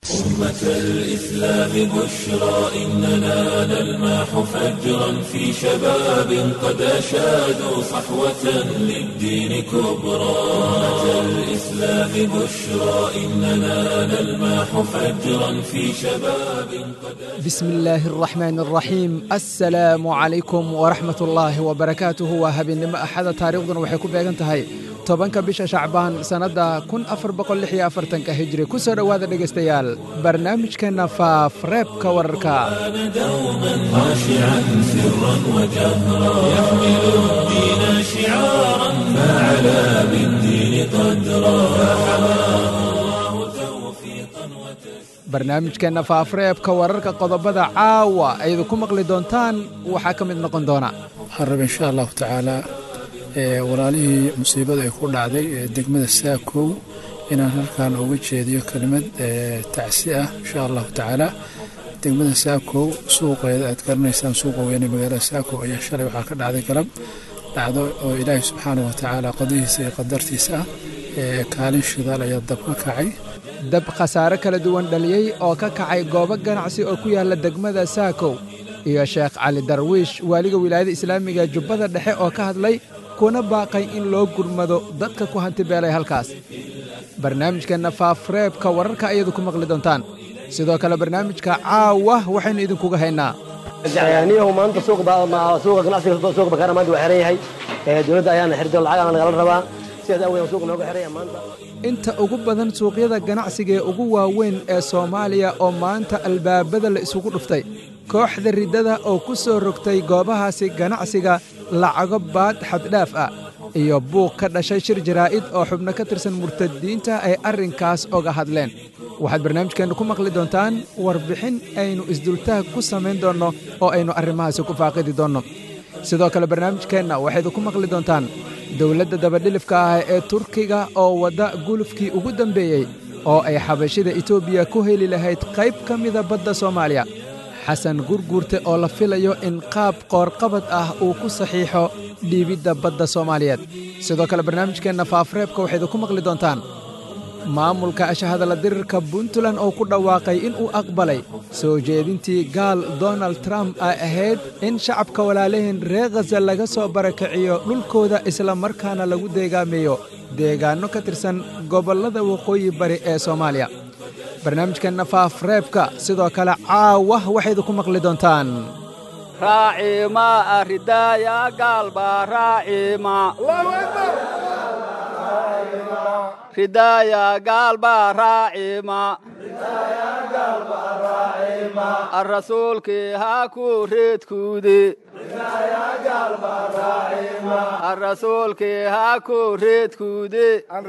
أمة الإسلام بشرى إننا نلمح فجرا في شباب قد أشادوا صحوة للدين كبرى أمة الإسلام بشرى إننا نلمح فجرا في شباب قد بسم الله الرحمن الرحيم السلام عليكم ورحمة الله وبركاته وهبينimo axada taariikhduna waxay ku beegan tahay tobanka bisha shacbaan sannadda kun afar boqol lix iyo afartanka hijri ku soo dhowaada dhegaystayaal barnaamijkeenna faafreebka wararka كان دوما خاشعا سرا وجهرا يحمل الدين شعارا فعلى بالدين قدرا فحماه الله توفيقا وتسليما barnaamijkeenna faafreebka wararka qodobada caawa aydu ku maqli doontaan waxaa ka mid noqon doona waxaan raba insha allahu tacaalaa ee walaalihii musiibada ay ku dhacday ee degmada saakow inaan halkan uga jeediyo kelimad ee tacsi ah insha allahu tacaala degmada saakow suuqeeda aad garanaysaan suuqa weyne magaalada saakow ayaa shalay waxaa ka dhacday galab dhacdo oo ilaahi subxaanah wa tacaala qadihiisa iyo qadartiisa ah ee kaalin shidaal ayaa dab ka kacay dab khasaare kala duwan dhaliyey oo ka kacay goobo ganacsi oo ku yaalla degmada saakow iyo sheekh cali darwiish waaliga wilaayada islaamiga jubbada dhexe oo ka hadlay kuna baaqay in loo gurmado dadka ku hantibeelay halkaas barnaamijkeenna faafreebka wararka ayadu ku maqli doontaan sidoo kale barnaamijka caawa waxaynu idinkuga haynaa niyahu maanta suuqa ganacsiga suuqa bakaara maanta waa xiran yahay dowladda ayaana xirto lacag aan nagala rabaa sidaas awgeed suuqa nooga xiran yahay maanta inta ugu badan suuqyada ganacsiga ee ugu waaweyn ee soomaaliya oo maanta albaabada la isugu dhuftay kooxda riddada oo ku soo rogtay goobahaasi ganacsiga lacago baad xaddhaaf ah iyo buuq ka dhashay shir jaraa'id oo xubno ka tirsan murtadiinta ay arrinkaas oga hadleen waxaad barnaamijkeenna ku maqli doontaan warbixin aynu isdultaag ku samayn doonno oo aynu arrimahaasi ku faaqidi doonno sidoo kale barnaamijkeenna waxaydu ku maqli doontaan dowladda dabadhilifka ah ee turkiga oo wadda gulufkii ugu dambeeyey oo ay xabashida etoobiya ku heli lahayd qayb ka mida badda soomaaliya xasan gurguurte oo la filayo in qaab qoorqabad ah uu ku saxiixo dhiibidda badda soomaaliyeed sidoo kale barnaamijkeenna faafreebka waxaydu ku maqli doontaan maamulka ashahadala dirirka puntland oo ku dhawaaqay in uu aqbalay soo jeedintii gaal donald trump ay ahayd in shacabka walaalaheen reer khaza laga soo barakiciyo dhulkooda isla markaana lagu deegaameeyo deegaanno ka tirsan gobollada waqooyi bari ee soomaaliya barnaamijkeenna faafreebka sidoo kale caawa waxaydu ku maqli doontaan raacima aridaaya gaalba raacima ridaaya gaalba raacima arasuulkii ha ku reedkuude arasuulkii ha ku reedkuude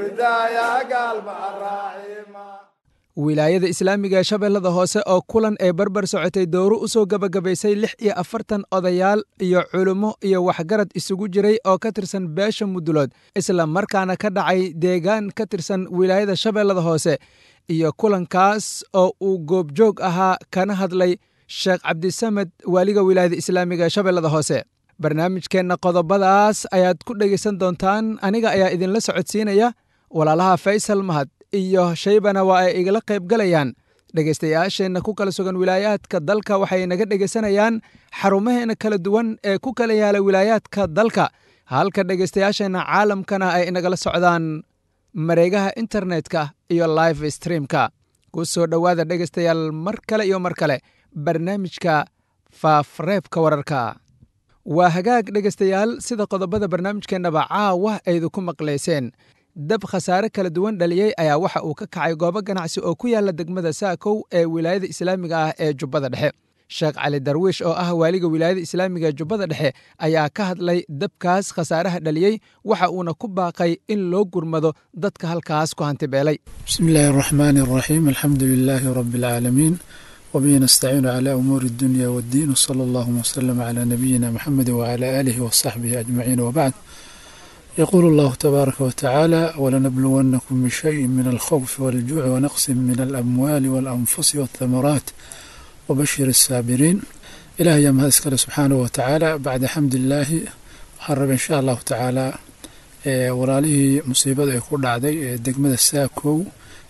wilaayada islaamiga ee shabeellada hoose oo kulan ee barbar socotay dowro u soo gebagabaysay lix iyo afartan odayaal iyo culummo iyo waxgarad isugu jiray oo ka tirsan beesha mudulood isla markaana ka dhacay deegaan ka tirsan wilaayada shabeellada hoose iyo kulankaas oo uu goobjoog ahaa kana hadlay sheekh cabdisamed waaliga wilaayada islaamiga ee shabeellada hoose barnaamijkeenna qodobadaas ayaad ku dhegaysan doontaan aniga ayaa idinla socodsiinaya walaalaha faysal mahad iyo shaybana waa ay igala qayb galayaan dhegaystayaasheenna ku kala sugan wilaayaadka dalka waxay naga dhegaysanayaan xarumaheena kala duwan ee ku kala yaala wilaayaadka dalka halka dhegaystayaasheenna caalamkana ay inagala socdaan mareegaha internetka iyo live streamka ku soo dhowaada dhegaystayaal mar kale iyo mar kale barnaamijka faafreebka wararka waa hagaag dhegaystayaal sida qodobada barnaamijkeennaba caawa aydu ku maqlayseen dab khasaare kala duwan dhaliyey ayaa waxa uu ka kacay goobo ganacsi oo ku yaala degmada saakow ee wilaayada islaamiga ah ee jubbada dhexe sheekh cali darwiish oo ah waaliga wilaayada islaamiga ee jubbada dhexe ayaa ka hadlay dabkaas khasaaraha dhaliyey waxa uuna ku baaqay in loo gurmado dadka halkaas ku hantibeelay bismi illaahi araxmaani araxiim alxamdu lilaahi rabbi alcaalamiin wabihi nastaciinu calaa umuuri addunya waddiin wsala allahuma wslama calaa nabiyina muxamedi wacalaa aalihi wasaxbihi ajmaciin wabacd يقول الله تبارك وتعالى ولنبلونكم بشيء من الخوف والجوع ونقص من الأموال والأنفس والثمرات وبشر السابرين إلهي يا مهد اسكاله سبحانه وتعالى بعد حمد الله waxaan إن شاء الله تعالى walaalihii musiibada ay ku dhacday ee degmada saakow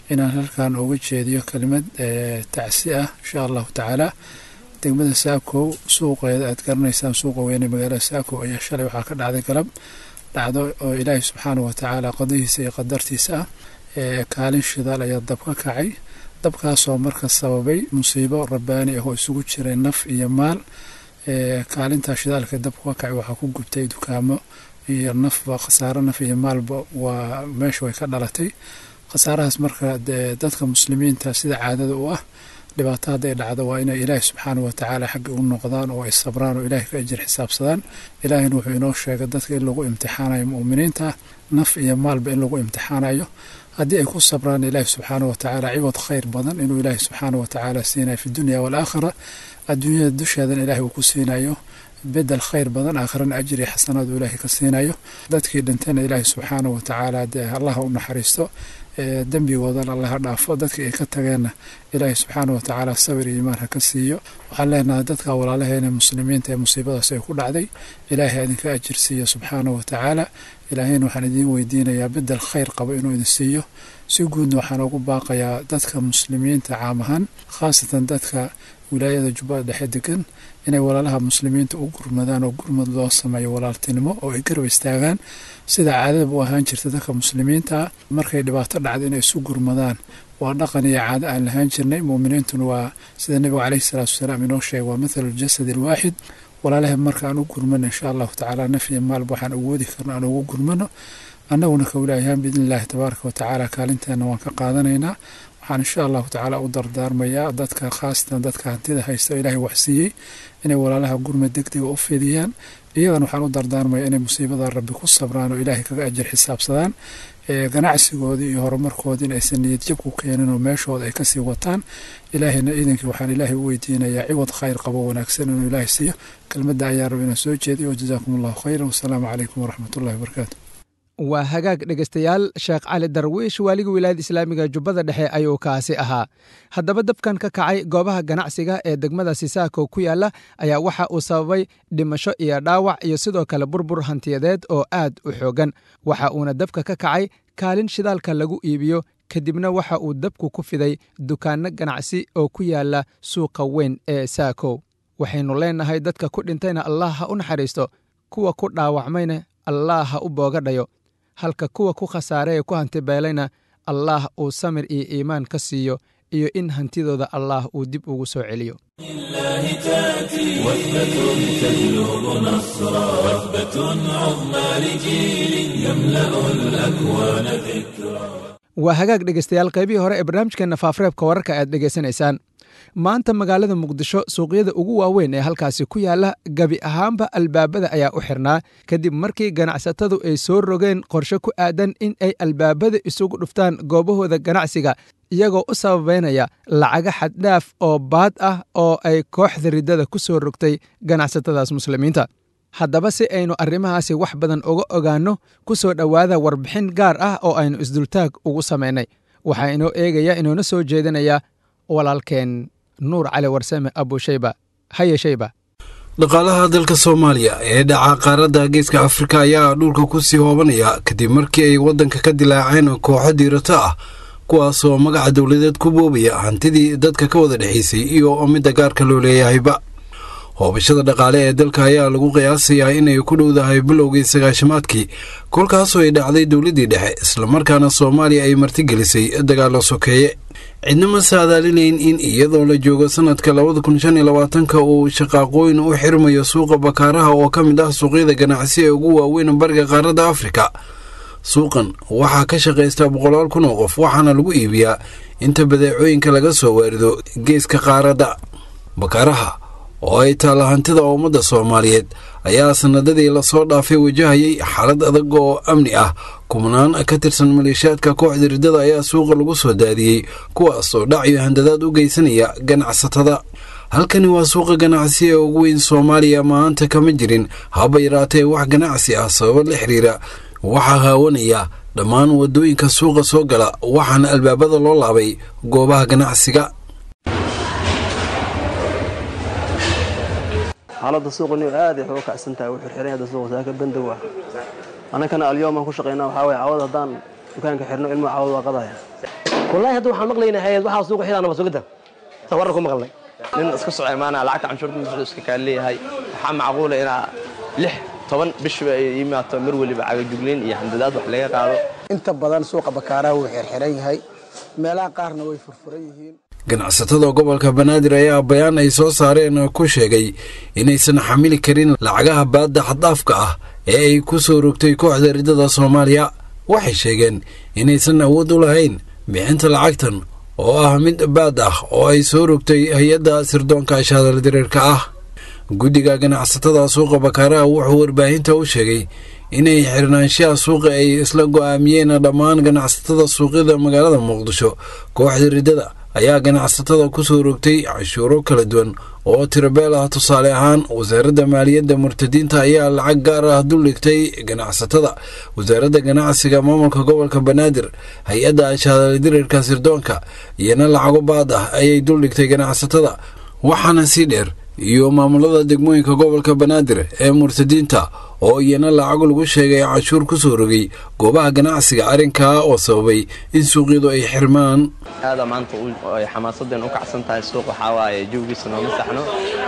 inaan halkan uga jeediyo kelimad tacsi ah insha allahu tacaala degmada saakow suuqeeda aad garanaysaan suuqa weyne magaalada saakow ayaa shalay waxaa ka dhacday galab dhacdo oo ilaahay subxaana wa tacaala qadihiisa iyo qadartiisa ah kaalin shidaal ayaa dab ka kacay dabkaasoo marka sababay musiibo rabbaani ah oo isugu jiray naf iyo maal kaalintaa shidaalka dabka ka kacay waxaa ku gubtay dukaamo iyo nafba khasaaro naf iyo maalba waa meesha way ka dhalatay khasaarahaas marka dadka muslimiinta sida caadada u ah dhibaato hadday dhacdo waa inay ilaahi subxaana wa tacaala xagga u noqdaan oo ay sabraan oo ilaahay ka ajir xisaabsadaan ilaahina wuxuu inoo sheegay dadka in lagu imtixaanayo mu'miniinta naf iyo maalba in lagu imtixaanayo haddii ay ku sabraan ilaahi subxaana wa tacaala ciwad khayr badan inuu ilaahi subxaana wa tacaala siinayo fi dunya waalaakhira adduunyada dusheedan ilaahay uu ku siinayo bedel khayr badan aakhirana ajir iyo xasanaad uu ilaahay ka siinayo dadkii dhintayna ilaahi subxaana wa tacaala dee allaha u naxariisto dembigoodana allaha dhaafo dadkii ay ka tageenna ilaahi subxaana wa tacaala sabir iyo imaan ha ka siiyo waxaan leenahay dadka walaalaheena muslimiinta ee musiibadaas ay ku dhacday ilaahay idinka ajir siiyo subxaana wa tacaala ilaahayna waxaan idiin weydiinayaa bedel khayr qabo inuu idin siiyo si guudna waxaan ugu baaqayaa dadka muslimiinta caam ahaan khaasatan dadka wilaayada jubbada dhexe degan inay walaalaha muslimiinta u gurmadaan oo gurmad loo sameeyo walaaltinimo oo ay garab istaagaan sida caadadaba u ahaan jirta dadka muslimiinta markay dhibaato dhacda inay isu gurmadaan waa dhaqan iyo caado aan lahaan jirnay muuminiintuna waa sida nebigu caleyhi salaatu wasalaam inoo sheegay waa mathalu ljasad alwaaxid walaalaha marka aan u gurmano insha allahu tacaala naf iyo maalba waxaan awoodi karno aan ugu gurmano annaguna ka wilaayahaan biidni illaahi tabaaraka wa tacaala kaalinteena waan ka qaadanaynaa waxaan insha allahu tacaala u dardaarmayaa dadka khaasatan dadka hantida haysta oo ilaahay waxsiiyey inay walaalaha gurmad degdega u fidiyaan iyagana waxaan u dardaarmayaa inay musiibada rabbi ku sabraan oo ilaahay kaga ajir xisaabsadaan ganacsigoodii iyo horumarkoodii in aysan niyad jab ku keenin oo meeshooda ay kasii wataan ilaahayna iidankii waxaan ilaahay u weydiinayaa ciwad khayr qabo wanaagsan inuu ilaahay siiyo kelmadda ayaa raba inaan soo jeediyo wajazaakum allahu khayran wasalaamu calaykum waraxmatullahi wabarakaatu waa hagaag dhegaystayaal sheekh cali darwiish waaliga wilaayada islaamiga jubbada dhexe ayuu kaasi ahaa haddaba dabkan ka kacay goobaha ganacsiga ee degmada sisaako ku yaala ayaa waxa uu sababay dhimasho iyo dhaawac iyo sidoo kale burbur hantiyadeed oo aad u xoogan waxa uuna dabka ka kacay kaalin shidaalka lagu iibiyo kadibna waxa uu dabku ku fiday dukaanno ganacsi oo ku yaala suuqa weyn ee saako waxaynu leennahay dadka ku dhintayna allah ha u naxariisto kuwa ku dhaawacmayna allah ha u boogadhayo halka kuwa ku khasaare ee ku hantibeelayna allaah uu samir iyo iimaan ka siiyo iyo in hantidooda allaah uu dib ugu soo celiyo waa hagaag dhegaystayaal qaybihii hore ee barnaamijkeenna faafareebka wararka aad dhegaysanaysaan maanta magaalada muqdisho suuqyada ugu waaweyn ee halkaasi ku yaala gebi ahaanba albaabada ayaa u xirnaa kadib markii ganacsatadu ay soo rogeen qorshe ku aadan in ay albaabada isugu dhuftaan goobahooda ganacsiga iyagoo u sababeynaya lacaga xaddhaaf oo baad ah oo ay kooxda riddada ku soo rogtay ganacsatadaas muslimiinta haddaba si aynu arrimahaasi wax badan uga ogaanno ku soo dhowaada warbixin gaar ah oo aynu isdultaag ugu samaynay waxaa inoo eegaya inoona soo jeedinaya walaalkeen nuur cali warsame abushayba haye shayba dhaqaalaha dalka soomaaliya ee dhaca qaaradda geeska afrika ayaa dhulka ku sii hoobanaya kadib markii ay waddanka ka dilaaceen kooxo diirato ah kuwaasoo magaca dowladeed ku boobaya hantidii dadka ka wada dhexaysay iyo midda gaarka loo leeyahayba hoobashada dhaqaale ee dalka ayaa lagu qiyaasayaa inay ku dhowdahay bilowgii sagaashamaadkii kolkaasoo ay dhacday dowladdii dhexe islamarkaana soomaaliya ay martigelisay dagaallo sokeeye cidna ma saadaalinayn in iyadoo la joogo sanadka labada kun shan iyo labaatanka uu shaqaaqooyin u xirmayo suuqa bakaaraha oo ka mid ah suuqyada ganacsi ee ugu waaweyn bariga qaaradda afrika suuqan waxaa ka shaqaysta boqolaal kun oo qof waxaana lagu iibiyaa inta badeecooyinka laga soo waarido geeska qaaradda bakaaraha oo ay taalla hantida ummadda soomaaliyeed ayaa sanadadii lasoo dhaafay wajahayay xaalad adag oo amni ah kubnaan ka tirsan maleeshiyaadka kooxda riddada ayaa suuqa lagu soo daadiyey kuwaas oo dhacyo handadaad u geysanaya ganacsatada halkani waa suuqa ganacsi ee ugu weyn soomaaliya maanta kama jirin haba yaraatee wax ganacsi ah sababo la xiriira waxaa haawanaya dhammaan waddooyinka suuqa soo gala waxaana albaabada loo laabay goobaha ganacsiga xaaladda suuqani aad ay uga kacsan tahay wuxuu xiran yahay suuqa saaka bandow ah annagana alyoomaan ku shaqaynaa waxaa waye cawad haddaan dukaanka xirno ilmo cawad waa qadaya wallahi hadda waxaan maqlaynaa hay-ad waxaa suuqa xidhaa nabad sugidda saan warar ku maqalnay nin iska soco imaanaya lacagta canshuurta wuxuu iska kaan leeyahay waxaa macquula inaa lix toban bishiba ay imaato mar weliba cagajugleyn iyo handadaad wax laga qaado inta badan suuqa bakaaraha wuu xirxiran yahay meelaha qaarna way furfuran yihiin ganacsatada gobolka banaadir ayaa bayaan ay soo saareen ku sheegay inaysan xamili karin lacagaha baadda xaddaafka ah ee ay ku soo rogtay kooxda riddada soomaaliya waxay sheegeen inaysan awood u lahayn bixinta lacagtan oo ah mid baad ah oo ay soo rogtay hay-adda sirdoonka ashaadal dareerka ah guddiga ganacsatada suuqa bakaaraha wuxuu warbaahinta u sheegay inay xirnaanshaha suuqa ay isla go'aamiyeen dhammaan ganacsatada suuqyada magaalada muqdisho kooxda riddada ayaa ganacsatada ku soo rogtay cashuuro kala duwan oo tirabeel ah tusaale ahaan wasaaradda maaliyadda murtadiinta ayaa lacag gaar ah duldhigtay ganacsatada wasaaradda ganacsiga maamulka gobolka banaadir hay-adda ashaadaldirarka sirdoonka iyona lacago baad ah ayay duldhigtay ganacsatada waxaana sii dheer iyo maamulada degmooyinka gobolka banaadir ee murtadiinta oo iyana lacag lagu sheegay cashuur ku soo rogay goobaha ganacsiga arrinkaa oo sababay in suuqyadu ay xirmaan aada maanta ay xamaasadeen u kacsan tahay suuq waxaa waaye jawgiisa nooma saxno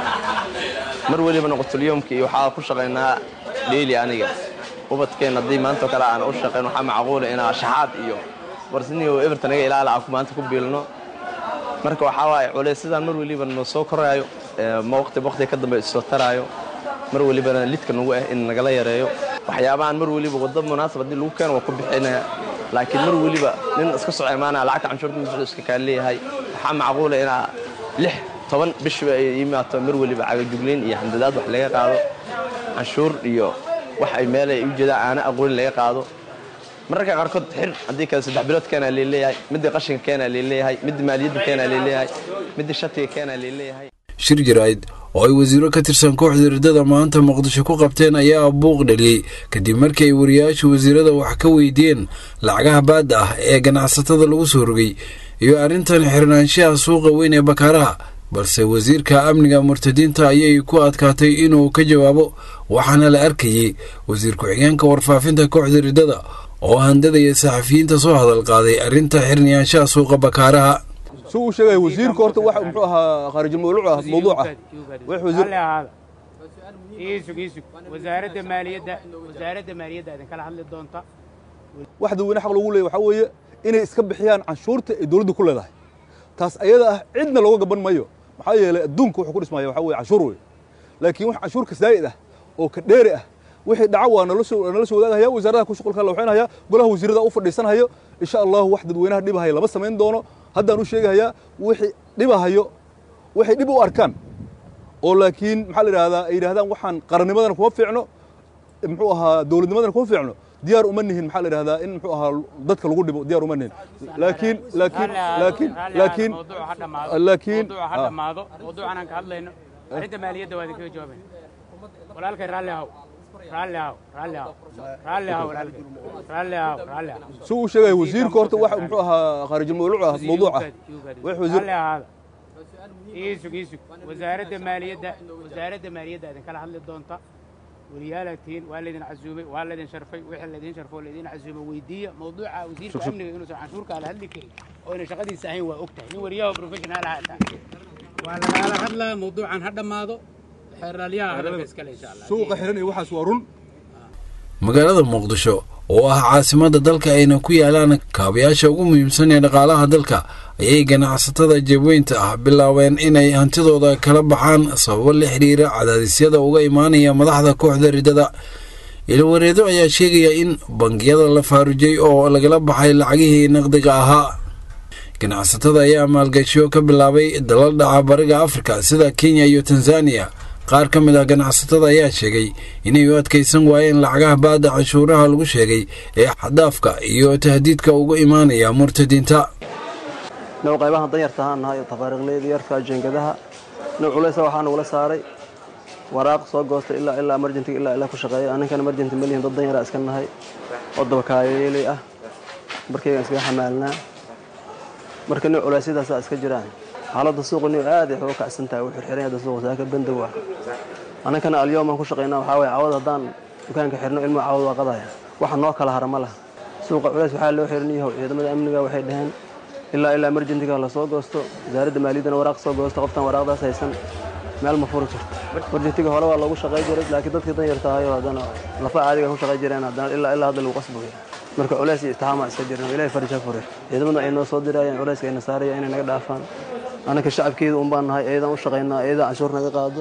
mar weliba noqotulyoomka iyo waxaa ku shaqaynaa dheeli aniga ubadkeen haddii maantao kale aan u shaqayn waxaa macquula inaa shaxaad iyo barsiniyo everton naga ilaala aan maanta ku biilno marka waxaa waaye culays sidaan mar weliba noo soo koraayo ma waqti waqti ka dambe isoo taraayo mar welibana lidka nagu ah in nagala yareeyo waxyaabahan mar weliba wadda munaasab haddii lagu keeno waa ku bixinaya laakiin mar weliba nin iska soco imaanaya lacagta canshuurta wuxuu iska kaan leeyahay waxaa macquula inaa lix toban bishiba ay imaato mar weliba cagajugleyn iyo handadaad wax laga qaado canshuur iyo wax ay meel ay u jeedaan aana aqoonin laga qaado mararka qaarkood xir haddii kale saddex bilood keenaa leeleeyahay midda qashinka keenaa leeleeyahay midda maaliyadda keenaa leeleeyahay midda shatiga keenaa leeleeyahay shir jaraa'id oo ay wasiiro ka tirsan kooxda riddada maanta muqdisho ku qabteen ayaa buuq dhaliyey kadib markii ay wariyaasha wasiirada wax ka weydiiyeen lacagaha baadda ah ee ganacsatada lagu soo rogay iyo arrintan xirnaanshaha suuqa weyn ee bakaaraha balse wasiirka amniga murtadiinta ayay ku adkaatay inuu ka jawaabo waxaana la arkayey wasiir ku-xigeenka warfaafinta kooxda riddada oo handadaya saxafiyiinta soo hadal qaaday arrinta xirniyaanshaha suuqa bakaaraha suu uu sheegaya wasiirka horta wax muxuu ahaa khaarijulmawduuc ah mawduuca wax wasiir iisug iisug wasaaradda maaliyadda wasaaradda maaliyadda idin kala hadli doonta wax dadweyne xaq lagu leeyahy waxaa weeye inay iska bixiyaan canshuurta ay dowladda ku leedahay taas ayada ah cidna looga gaban mayo maxaa yeelay adduunka wuxuu ku dhismaya waxaa weye canshuur wey laakiin wax canshuurka saa'id ah oo ka dheeri ah wixii dhaca waa nala soo nala soo wadaagaya wasaaradaha ku shuqulka la waxaynaya golaha wasiirada u fadhiisanayo insha allahu wax dadweynaha dhibahaya lama samayn doono haddaan u sheegahayaa wixii dhibahayo waxay dhib u arkaan oo laakiin maxaa la yidhahdaa ay yidhahdaan waxaan qarannimadana kuma fiicno muxuu ahaa dowladnimadana kuma fiicno diyaar uma nihin maxaa la yidhahdaa in muxuu ahaa dadka lagu dhibo diyaar uma nihin laakiin laakiin laakiin laakiin laakiin mawduuca ha dhammaado mawduucan aan ka hadlayno arrinta maaliyadda waa idinkaga jawaabayna walaalkay raalli haw raalli haw raalli haw raalli haw walaalkay raalli haw raalli haw suu uu sheegaya wasiirka horta wax muxuu ahaa khaarijulmawduuc ah mawduuca wax wasiir raalli ahaada iisug iisug wasaaradda maaliyadda wasaaradda maaliyadda idin kala hadli doonta waliyaalaad tihiin waa laydin casuumay waa laydin sharfay wixii laydin sharfoo laydin casuumay weydiiya mawduuca wasiirka amniga inuusan canshuurka ala hadli karin oo inay shaqadiisa ahayn waa og tahay nin wariyaha professional ah taa waa lagala hadlaa mawduucan ha dhammaado xeeraalyaha hadalka iskale insha allah suuqa xiran iyo waxaas waa run magaalada muqdisho oo ah caasimadda dalka ayna ku yaalaan kaabayaasha ugu muhiimsan ee dhaqaalaha dalka ayay ganacsatada jabweynta ah bilaabeen inay hantidooda kala baxaan sababo la xidhiira cadaadisyada uga imaanaya madaxda kooxda riddada ilwareedo ayaa sheegaya in bangiyada la faarujay oo lagala baxay lacagihii naqdiga ahaa ganacsatada ayaa maalgashiyo ka bilaabay dalal dhaca bariga afrika sida kenya iyo tanzaniya qaar ka mid ah ganacsatada ayaa sheegay inay u adkaysan waayeen lacagaha baadda canshuuraha lagu sheegay ee xadaafka iyo tahdiidka uga imaanaya murtadiinta now qaybahan danyarta ahaan nahay tafaariiqleyda yarka jeengadaha now culaysa waxaa nagula saaray waraaq soo goosta ilaa ilaa emergentiga ilaa ilaa ku shaqeeya aninkana emergenti malihin dad danyaraa iska nahay oo dabakaayeeley ah markaygaan iskaga xamaalnaa marka new culeysyadaasaa iska jiraan xaaladda suuqa new aad ay uga kacsan tahay wuu xirxiran hadda suuqa saaka bandow ah aninkana alyoomaan ku shaqaynaa waxaa waye cawad haddaan dukaanka xirno ilmuhu cawad waa qadaya waxa noo kala hara ma laha suuqa culays waxaa loo xiran yahow ciidamada amniga waxay dhaheen ilaa ilaa emergentiga lasoo goosto wasaaradda maaliyaddana waraaq soo goosto qoftan waraaqdaas haysan meel ma furi jirto emergentiga hore waa loogu shaqay jiray laakiin dadkii dan yarta ahayo haddana lafa caadiga ku shaqay jireen haddana ilaa ilaa hadda lagu qasbayo marka culays iyo istixaama iska jirna ilaahay farja fure ciidamada ay noo soo dirayaan culayska ayna saaraya inay naga dhaafaan annaka shacabkeeda un baan nahay ayadaan u shaqaynaa ayadaa canshuur naga qaado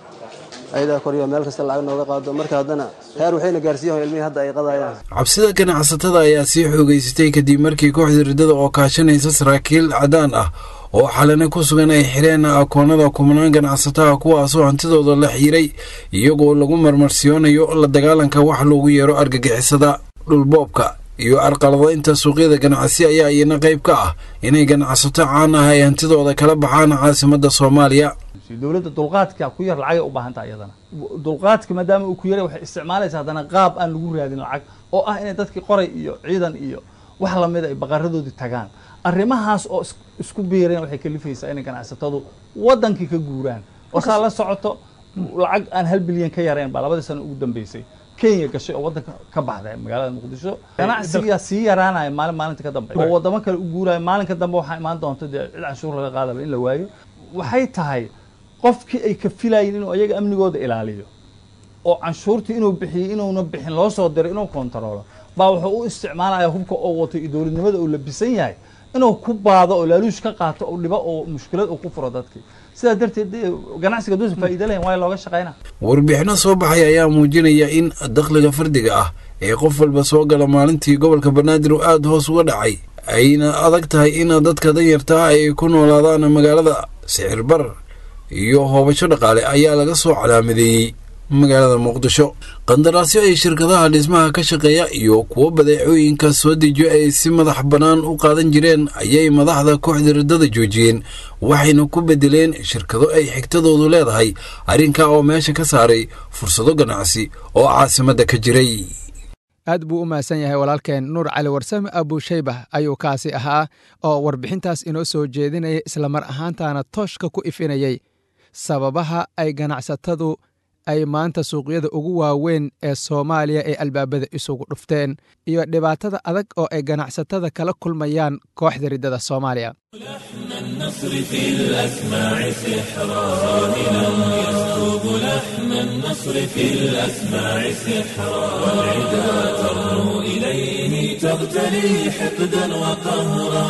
ayadaa koryo meel kasta lacag nooga qaado marka haddana heer waxayna gaarsiiyaho ilmihii hadda ay qadayaan cabsida ganacsatada ayaa sii xoogeysatay kadib markii kooxda riddada oo kaashanaysa saraakiil cadaan ah oo xalane ku sugan ay xireen akoonada kumanaan ganacsataha kuwaasoo hantidooda la xiiray iyagoo lagu marmarsiyoonayo la dagaalanka wax loogu yeero argagixisada dhulboobka iyo arqaladaynta suuqyada ganacsi ayaa iyana qayb ka ah inay ganacsato caan ah ay hantidooda kala baxaan caasimadda soomaaliya dowladda dulqaadka ku yar lacagay u baahan tahay iyadana dulqaadka maadaama uu ku yaray waxay isticmaalaysaa haddana qaab aan lagu raadin lacag oo ah inay dadkii qoray iyo ciidan iyo wax lamida ay baqaradoodii tagaan arrimahaas oo isku biireen waxay kalifaysaa inay ganacsatadu waddankii ka guuraan oo saa la socoto lacag aan hal bilyan ka yareen baa labadii sano ugu dambeysay kenya gashay oo waddanka ka baxday magaalada muqdisho ganacsigaa sii yaraanaya maalin maalinta ka dambe oo waddamo kale u guuraya maalinka dambe waxaa imaan doonta dee cid canshuur laga qaadaba in la waayo waxay tahay qofkii ay ka filayin inuu ayaga amnigooda ilaaliyo oo canshuurtii inuu bixiyey inuuna bixin loo soo diro inuu kontaroolo baa wuxuu u isticmaalaya hubka oo wato iyo dowladnimada uu labisan yahay inuu ku baado oo laaluush ka qaato oo dhibo oo mushkilad uu ku furo dadkii sidaa darteed ganacsiga duusa faa'iida lahayn waa looga shaqayna warbixino soo baxay ayaa muujinaya in dakhliga fardiga ah ee qof walba soo gala maalintii gobolka banaadir oo aada hoos uga dhacay ayna adag tahay in dadka danyartaa ay ku noolaadaan magaalada sicir bar iyo hoobasho dhaqaale ayaa laga soo calaamadeeyey magaalada muqdisho qandaraasyo ay shirkadaha dhismaha ka shaqeeya iyo kuwo badeecooyinka soo dejiyo ay si madax bannaan u qaadan jireen ayay madaxda kooxda riddada joojiyeen waxayna ku bedeleen shirkado ay xigtadoodu leedahay arrinkaa oo meesha ka saaray fursado ganacsi oo caasimadda ka jiray aad buu u mahadsan yahay walaalkeen nuur cali warsame abuushaybah ayuu kaasi ahaa oo warbixintaas inoo soo jeedinaya islamar ahaantaana tooshka ku ifinayay sababaha ay ganacsatadu ay maanta suuqyada ugu waaweyn ee soomaaliya ee albaabada isugu dhufteen iyo dhibaatada adag oo ay ganacsatada kala kulmayaan kooxda riddada soomaaliya النصر في الأسماع سحرا راهنا يسكب لحن النصر في الأسماع سحرا والعدا ترنو إليه تغتلي حقدا وقهرا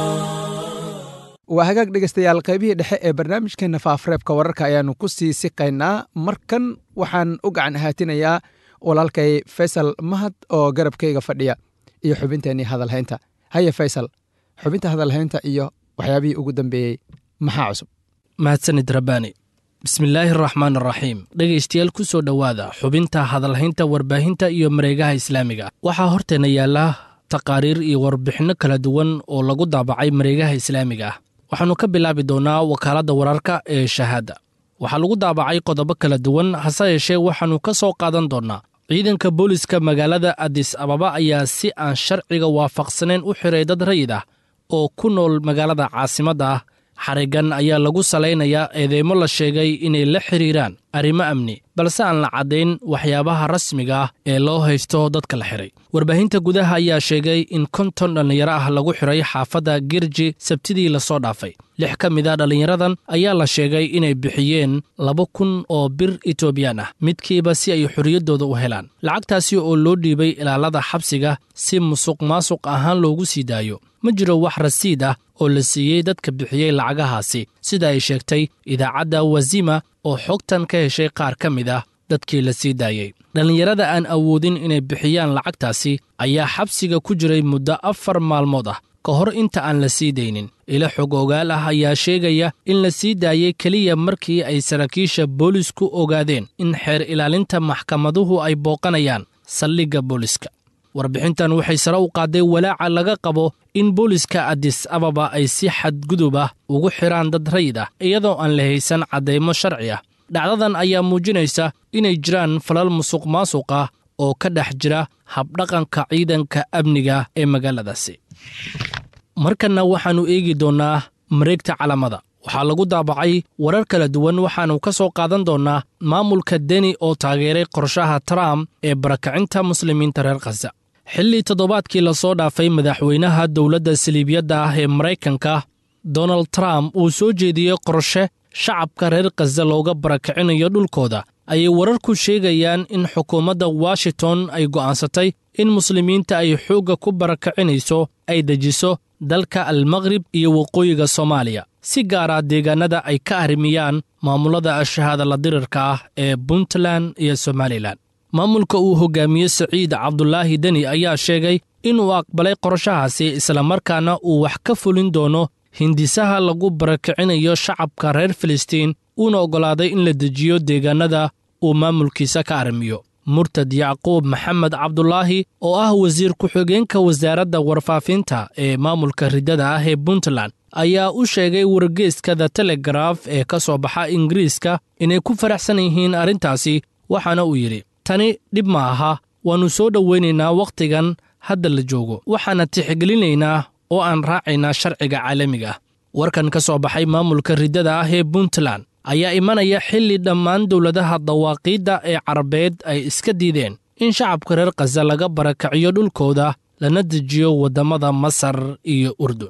waa hagaag dhegaystayaal qaybihii dhexe ee barnaamijkeenna faafreebka wararka ayaannu ku sii siqaynaa markan waxaan u gacan ahaatinayaa walaalkay faysal mahad oo garabkayga fadhiya iyo xubinteennii hadalhaynta haye faysal xubinta hadalhaynta iyo waxyaabihii ugu dambeeyey maxaa cusub mahadsanid rabbaani bismillaahi araxmaan araxiim dhegaystayaal ku soo dhowaada xubinta hadalhaynta warbaahinta iyo mareegaha islaamiga waxaa horteenna yaalla taqaariir iyo warbixinno kala duwan oo lagu daabacay mareegaha islaamiga ah waxaannu ka bilaabi doonnaa wakaaladda wararka ee shahaada waxaa lagu daabacay qodobo kala duwan hase yeeshee waxaannu ka soo qaadan doonnaa ciidanka booliska magaalada adis ababa ayaa si aan sharciga waafaqsanayn u xiray dad rayid ah oo ku nool magaalada caasimadda ah xarigan ayaa lagu salaynayaa eedeymo la sheegay inay la xidhiiraan arrimo amni balse aan la caddayn waxyaabaha rasmiga ah ee loo haysto dadka la xiray warbaahinta gudaha ayaa sheegay in konton dhallinyaro ah lagu xiray xaafadda girji sabtidii lasoo dhaafay lix ka mid a dhallinyaradan ayaa la sheegay inay bixiyeen laba kun oo bir etoobiyaan ah midkiiba si ay xorriyaddooda u helaan lacagtaasi oo loo dhiibay ilaalada xabsiga si musuq maasuq ahaan loogu sii daayo ma jiro wax rasiid ah oo la siiyey dadka bixiyey lacagahaasi sida ay sheegtay idaacadda wazima oo xogtan ka heshay qaar ka mid ah dadkii la sii daayey dhallinyarada aan awoodin inay bixiyaan lacagtaasi ayaa xabsiga ku jiray muddo afar maalmood ah ka hor inta aan la sii daynin ilo xog ogaal ah ayaa sheegaya in la sii daayey keliya markii ay saraakiisha boolisku ogaadeen in xeer ilaalinta maxkamaduhu ay booqanayaan saldhigga booliska warbixintan waxay sare u qaadday walaaca laga qabo in booliska adis ababa ay si xadgudub ah ugu xidhaan dad rayid ah iyadoo aan la haysan caddaymo sharci ah dhacdadan ayaa muujinaysa inay jiraan falal musuq maasuq ah oo ka dhex jira habdhaqanka ciidanka amniga ee magaaladaasi markanna waxaannu eegi doonnaa mareegta calamada waxaa lagu daabacay warar kala duwan waxaannu ka soo qaadan doonnaa maamulka deni oo taageeray qorshaha trump ee barakacinta muslimiinta reer khasa xilli toddobaadkii lasoo dhaafay madaxweynaha dowladda saliibiyadda ah ee maraykanka donald trump uu soo jeediyey qorshe shacabka reer khaza looga barakicinayo dhulkooda ayay wararku sheegayaan in xukuumadda washington ay go'aansatay in muslimiinta ay xoogga ku barakacinayso ay dejiso dalka almaqrib iyo waqooyiga soomaaliya si gaara deegaannada ay ka arrimiyaan maamulada shahaada la dirirka ah ee puntland iyo somalilan maamulka uu hogaamiye siciid cabdulaahi deni ayaa sheegay inuu aqbalay qorshahaasi islamarkaana uu wax ka fulin doono hindisaha lagu barakicinayo shacabka reer filistiin uuna oggolaaday in la dejiyo deegaannada uu maamulkiisa ka arrimiyo murtad yacquub maxamed cabdulaahi oo ah wasiir ku-xigeenka wasaaradda warfaafinta ee maamulka riddada ah ee puntland ayaa u sheegay wargeeska the telegraf ee ka soo baxa ingiriiska inay ku faraxsan yihiin arrintaasi waxaana uu yidhi tani dhib ma aha waannu soo dhowaynaynaa wakhtigan hadda la joogo waxaana tixgelinaynaa oo aan raacaynaa sharciga caalamiga ah warkan ka soo baxay maamulka riddada ah ee puntland ayaa imanaya xilli dhammaan dowladaha dawaaqiidda ee carabeed ay iska diideen in shacabka reer khaza laga barakaciyo dhulkooda lana dejiyo waddamada masar iyo urdun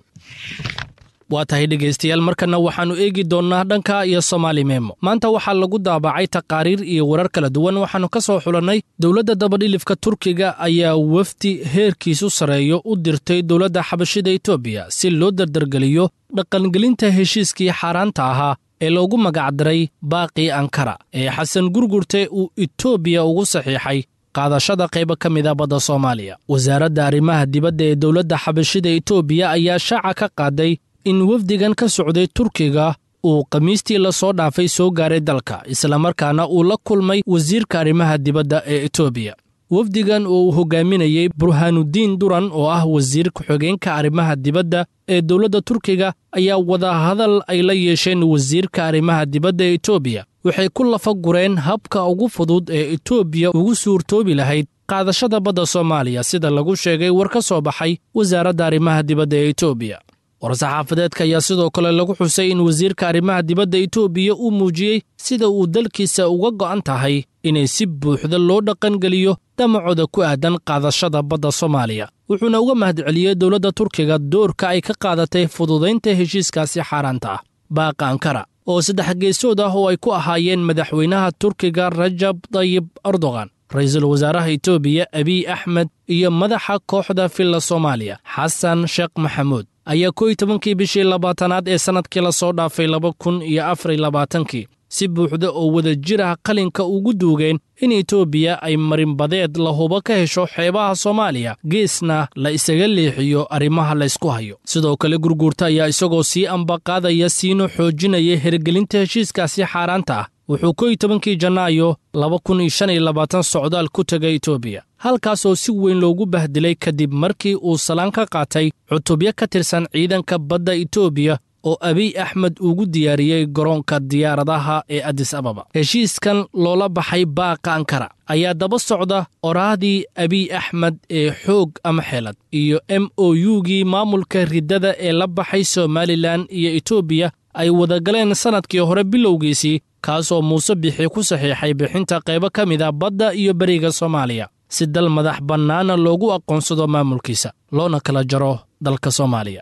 waa tahay dhegaystayaal markanna waxaannu eegi doonnaa dhanka iyo somaali memo maanta waxaa lagu daabacay taqaariir iyo warar kala duwan waxaannu ka soo xulannay dowladda dabadhilifka turkiga ayaa wafdi heerkiisu sarreeyo u dirtay dowladda xabashida etoobiya si loo dardargeliyo dhaqangelinta heshiiskii xaaraanta ahaa ee loogu magacdaray baaqii ankara ee xasan gurgurte uu etoobiya ugu saxiixay qaadashada qaybo ka mida badda soomaaliya wasaaradda arrimaha dibadda ee dowladda xabashida etoobiya ayaa shaaca ka qaaday in wafdigan ka socday turkiga uu khamiistii la soo dhaafay soo gaaray dalka islamarkaana uu la kulmay wasiirka arrimaha dibadda ee etoobiya wafdigan oo uu hogaaminayey burhaanuddiin duran oo ah wasiir ku-xigeenka arrimaha dibadda ee dowladda turkiga ayaa wadahadal ay la yeesheen wasiirka arrimaha dibadda ee etoobiya waxay ku lafa gureen habka ugu fudud ee etoobiya ugu suurtoobi lahayd qaadashada badda soomaaliya sida lagu sheegay war ka soo baxay wasaaradda arrimaha dibadda ee etoobiya war-saxaafadeedka ayaa sidoo kale lagu xusay in wasiirka arrimaha dibadda etoobiya uu muujiyey sida uu dalkiisa uga go'an tahay inay si buuxda loo dhaqangeliyo damacooda ku aadan qaadashada badda soomaaliya wuxuuna uga mahadceliyey dowladda turkiga doorka ay ka qaadatay fududaynta heshiiskaasi xaaraanta ah baaqa ankara oo saddex geesood ah oo ay ku ahaayeen madaxweynaha turkiga rajab tayib erdogan ra-iisul wasaaraha etoobiya abiy axmed iyo madaxa kooxda filla soomaaliya xasan sheekh maxamuud ayaa kow iyo tobankii bishii labaatanaad ee sannadkii la soo dhaafay laba kun iyo afariy labaatankii si buuxda oo wada jir ah qalinka ugu duugeen in etoobiya ay marinbadeed la hubo ka hesho xeebaha soomaaliya geesna la isaga leexiyo arrimaha laysku hayo sidoo kale gurguurta ayaa isagoo sii ambaqaadaya siina xoojinaya hergelinta heshiiskaasi xaaraanta ah wuxuu kow iyo tobankii janaayo laba kun iyo shan iyo labaatan socdaal ku tegay etoobiya halkaasoo si weyn loogu bahdilay kadib markii uu salaan ka qaatay cutubyo ka tirsan ciidanka badda etoobiya oo abiy axmed ugu diyaariyey garoonka diyaaradaha ee adis ababa heshiiskan loola baxay baaqa ankara ayaa daba socda oraahdii abiy axmed ee xoog ama xeelad iyo m o u-gii maamulka riddada ee la baxay somalilan iyo etoobiya ay wadagaleen sannadkii hore bilowgiisii kaasoo muuse bixi ku saxiixay bixinta qaybo ka mid a badda iyo beriga soomaaliya si dal madax bannaana loogu aqoonsado maamulkiisa loona kala jaro dalka soomaaliya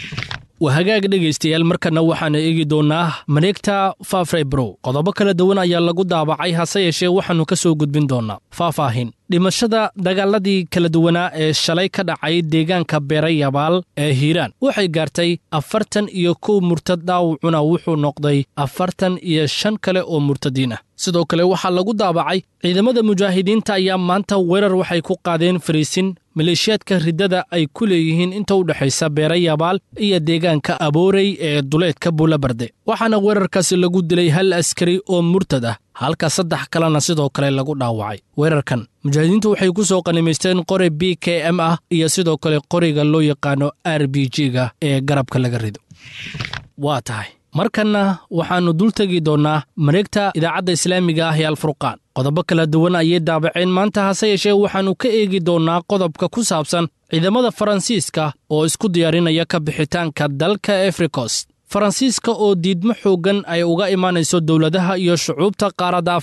waa hagaag dhegaystayaal markanna waxaanu eegi doonnaa mareegta faafrebrow qodobo kala duwan ayaa lagu daabacay hase yeeshee waxaannu ka soo gudbin doonnaa faahfaahin dhimashada dagaaladii kala duwanaa ee shalay ka dhacay deegaanka beerayabaal ee hiiraan waxay gaartay afartan iyo kow murtad dhaawacuna wuxuu noqday afartan iyo shan kale oo murtadiin ah sidoo kale waxaa lagu daabacay ciidamada mujaahidiinta ayaa maanta weerar waxay ku qaadeen fariisin maleeshiyaadka riddada ay ku leeyihiin inta u dhexaysa beerayabaal iyo deegaanka aboorey ee duleedka buulabarde waxaana weerarkaasi lagu dilay hal askari oo murtad ah halka saddex kalena sidoo kale lagu dhaawacay weerarkan mujaahidiintu waxay ku soo qanimaysteen qori b k m ah iyo sidoo kale qoriga loo yaqaano r b g-ga ee garabka laga rido waa tahay markanna waxaannu dul tegi doonnaa mareegta idaacadda islaamiga ah ee alfurqaan qodobo kala duwan ayay daabaceen maanta hase yeeshee waxaannu ka eegi doonnaa qodobka ku saabsan ciidamada faransiiska oo isku diyaarinaya ka bixitaanka dalka efrikos faransiiska oo diidmo xooggan ay uga imaanayso dowladaha iyo shucuubta qaaradda afrika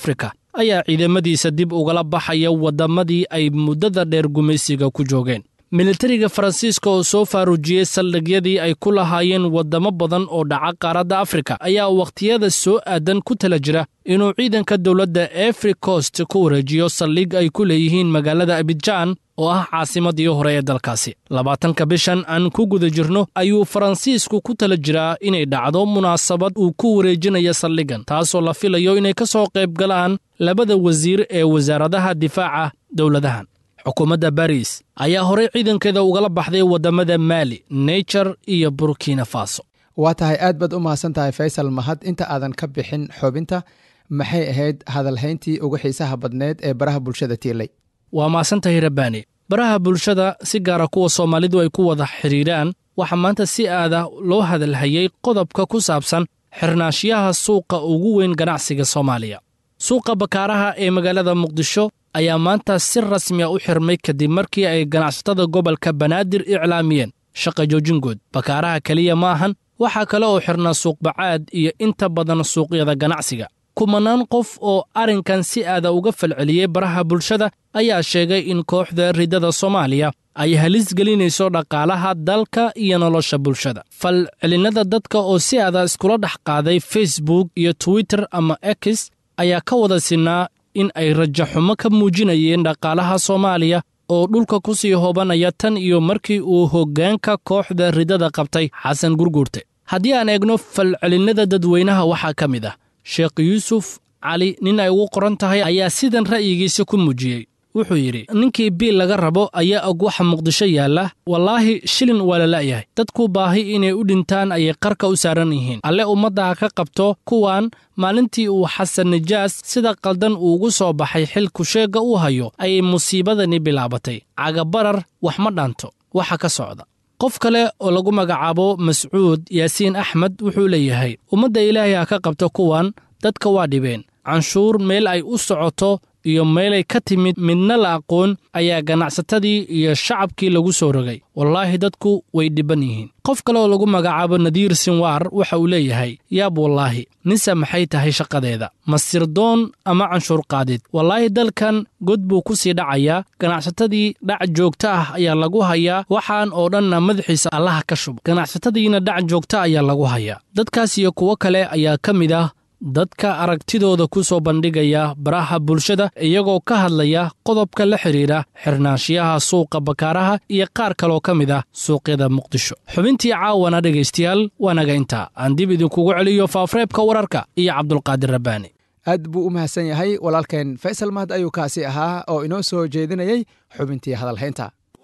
ayaa ciidamadiisa dib ugala baxaya waddamadii ay muddada dheer gumaysiga ku joogeen militariga faransiiska oo soo faaruujiyey saldhigyadii ay ku lahaayeen waddamo badan oo dhaca qaaradda afrika ayaa wakhtiyada soo aadan ku tala jira inuu ciidanka dowladda efri cost ku wareejiyo saldhig ay ku leeyihiin magaalada abidjaan oo ah caasimadii hore ee dalkaasi labaatanka bishan aan ku guda jirno ayuu faransiisku ku tala jiraa inay dhacdo munaasabad uu ku wareejinayo saldhigan taasoo la filayo inay ka soo qayb galaan labada wasiir ee wasaaradaha difaaca dowladahan xukuumadda baris ayaa horey ciidankeeda ugala baxday waddamada maali naijer iyo burkina faso waa tahay aad baad u mahadsan tahay faysal mahad inta aadan ka bixin xubinta maxay ahayd hadalhayntii ugu xiisaha badneed ee baraha bulshada tiilay waa mahadsantahay rabbaani baraha bulshada si gaara kuwa soomaalidu ay ku wada xidhiidhaan waxaa maanta si aada loo hadalhayey qodobka ku saabsan xirnaashiyaha suuqa ugu weyn ganacsiga soomaaliya suuqa bakaaraha ee magaalada muqdisho ayaa maanta si rasmi a u xirmay kadib markii ay ganacsatada gobolka banaadir iclaamiyeen shaqa joojingood bakaaraha keliya ma ahan waxaa kale oo xirnaa suuqbacaad iyo inta badan suuqyada ganacsiga kumanaan qof oo arrinkan si aada uga falceliyey baraha bulshada ayaa sheegay in kooxda riddada soomaaliya ay halis gelinayso dhaqaalaha dalka iyo nolosha bulshada falcelinnada dadka oo si aada iskula dhex qaaday facebook iyo twitter ama x ayaa ka wada sinaa in ay rajaxumo ka muujinayeen dhaqaalaha soomaaliya oo dhulka ku sii hoobanaya tan iyo markii uu hoggaanka kooxda riddada qabtay xasan gurguurte haddii aan eegno falcelinnada dadweynaha waxaa ka mid ah sheekh yuusuf cali nin ay ugu qoran tahay ayaa sidan ra'yigiisa ku muujiyey wuxuu yidhi ninkii biil laga rabo ayaa og waxa muqdisho yaalla wallaahi shilin waa la la'yahay dadku baahi inay u dhintaan ayay qarka u saaran yihiin alle ummadda ha ka qabto kuwan maalintii uu xasan nijaas sida qaldan uu ugu soo baxay xilku sheegga uu hayo ayay musiibadani bilaabatay cagabarar wax ma dhaanto waxa ka socda qof kale oo lagu magacaabo mascuud yaasiin axmed wuxuu leeyahay ummadda ilaahay ha ka qabto kuwan dadka waa dhibeen canshuur meel ay u socoto iyo meelay ka timid midna la aqoon ayaa ganacsatadii iyo shacabkii lagu soo rogay wallaahi dadku way dhibban yihiin qof kale oo lagu magacaabo nadiir sinwaar waxa uu leeyahay yaab wallaahi nise maxay tahay shaqadeeda masirdoon ama canshuur qaadid wallaahi dalkan god buu ku sii dhacayaa ganacsatadii dhac joogto ah ayaa lagu hayaa waxaan oo dhanna madaxiisa allaha ka shubo ganacsatadiina dhac joogta ayaa lagu hayaa dadkaas iyo kuwo kale ayaa ka mid ah dadka aragtidooda ku soo bandhigaya baraha bulshada iyagoo ka hadlaya qodobka la xidhiidha xirnaanshiyaha suuqa bakaaraha iyo qaar kaloo ka mid ah suuqyada muqdisho xubintii caawana dhegaystayaal waa naga intaa aan dib idinkugu celiyo faafreebka wararka iyo cabdulqaadir rabbaani aad buu u mahadsan yahay walaalkeen faysal mahad ayuu kaasi ahaa oo inoo soo jeedinayay xubintii hadalhaynta